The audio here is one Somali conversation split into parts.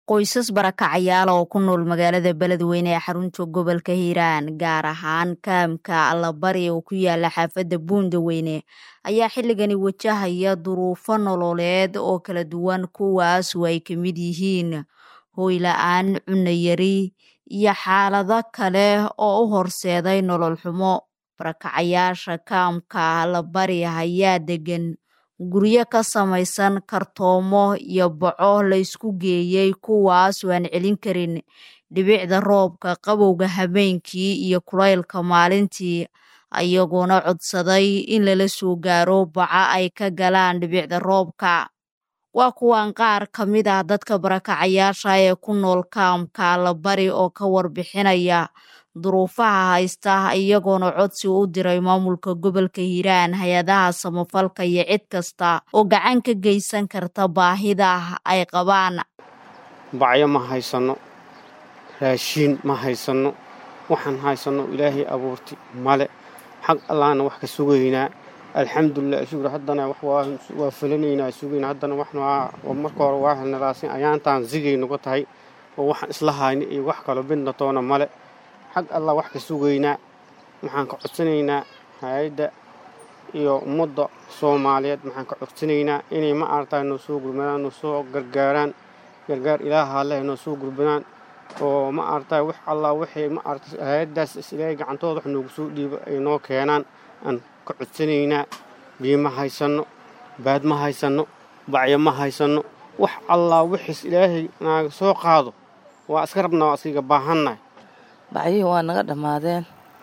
qoysas barakacayaal oo ku nool magaalada beledweyne ee xarunta gobolka hiiraan gaar ahaan kaamka allabari oo ku yaala xaafadda buundaweyne ayaa xilligani wajahaya duruufo nololeed oo kala duwan kuwaas oo ay ka mid yihiin hooy la-aan cunno yari iyo xaalado kale oo u horseeday nolol xumo barakacayaasha kaamka allabari ayaa degan guryo ka samaysan kartoomo iyo boco la isku geeyey kuwaas oo aan celin karin dhibicda roobka qabowga habeenkii iyo kulaylka maalintii ayagoona codsaday in lala soo gaaro baca ay ka galaan dhibicda roobka waa kuwan qaar ka mid ah dadka barakacayaasha ee ku nool kaamka allabari oo ka warbixinaya duruufaha haysta iyagoona codsi u diray maamulka gobolka hiiraan hay-adaha samafalka iyo cid kasta oo gacan ka geysan karta baahida ay qabaan bacyo ma haysanno raashiin ma haysanno waxaan haysanno ilaahay abuurti male xag allaana wax ka sugaynaa alxamdulilah shukr haddana waa fulanaynaa sugaynaa haddana marka hore waa helnalaasin ayaantaan zigay nuga tahay oo waxaan isla hayna iyo wax kaloo midna toona male xag allah wax ka sugaynaa waxaan ka codsanaynaa hay-adda iyo ummadda soomaaliyeed waxaan ka codsanaynaa inay ma aragtaa noo soo gurmadaan noo soo gargaaraan gargaar ilaaha leh noo soo gurmadaan oo ma aragtaa wax allah waxay ma aragta hay-addaas ilaahay gacantooda wax noogu soo dhiibo ay noo keenaan aan ka codsanaynaa biyo ma haysanno baad ma haysanno bacyo ma haysanno wax allah wixiis ilaahay naaga soo qaado waa iska rabnaa waa iskiga baahannahay bacyihii waa naga dhammaadeen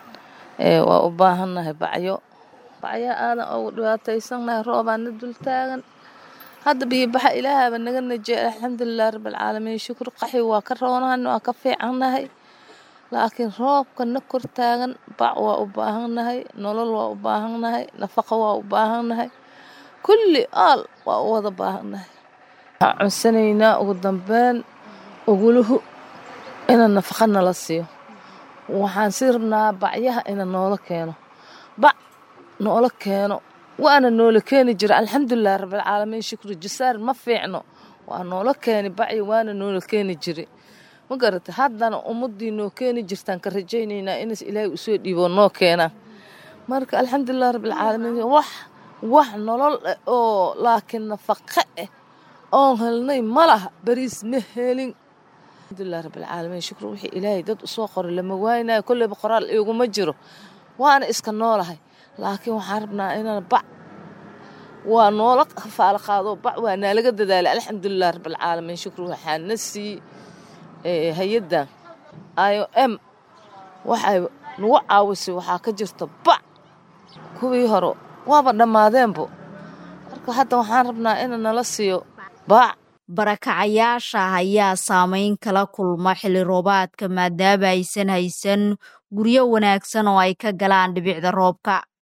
waa u baahannahay bacyo bacyo aadan ugu dhibaataysannahay roobaana dul taagan hadda biyobaxa ilaahaaba naga najeey alxamdulilah rabbilcaalamiin shukur qaxi waa ka roonahan waa ka fiicannahay laakiin roobka na kor taagan bac waa u baahannahay nolol waa u baahannahay nafaqo waa u baahannahay kulli aal waa u wada baahannahay waxaan codsanaynaa ugu dambeyn oguluhu ina nafaqa nala siiyo waxaan sii rabnaa bacyaha ina noola keeno bac noola keeno waana noola keeni jira alxamdulilah rabbilcaalamiin shukri jasaar ma fiicno waa noola keeni bacyi waana noola keeni jiri ma garata haddana ummadii noo keeni jirtaan ka rajaynaynaa inas ilaahay usoo dhiiboo noo keenaan marka alxamdulilah rabbilcaalamiin wax wax nolol ah oo laakiin nafaqo ah oon helnay ma laha bariis ma helin alxamdulilah rabbilcaalamiin shukri wixii ilaahay dad usoo qoray lama waaynayo kolleyba qoraal iguma jiro waana iska noolahay laakiin waxaan rabnaa inaan bac waa noola faalo qaado bac waa naalaga dadaalay alxamdulilah rabbilcaalamiin shukri waxaa na sii hay-addan i o m waxay nagu caawisay waxaa ka jirta bac kuwii hore waaba dhammaadeenbo marka hadda waxaan rabnaa ina nala siiyo bac barakacayaasha ayaa saameyn kala kulma xilli roobaadka maadaama aysan haysan guryo wanaagsan oo ay ka galaan dhibicda roobka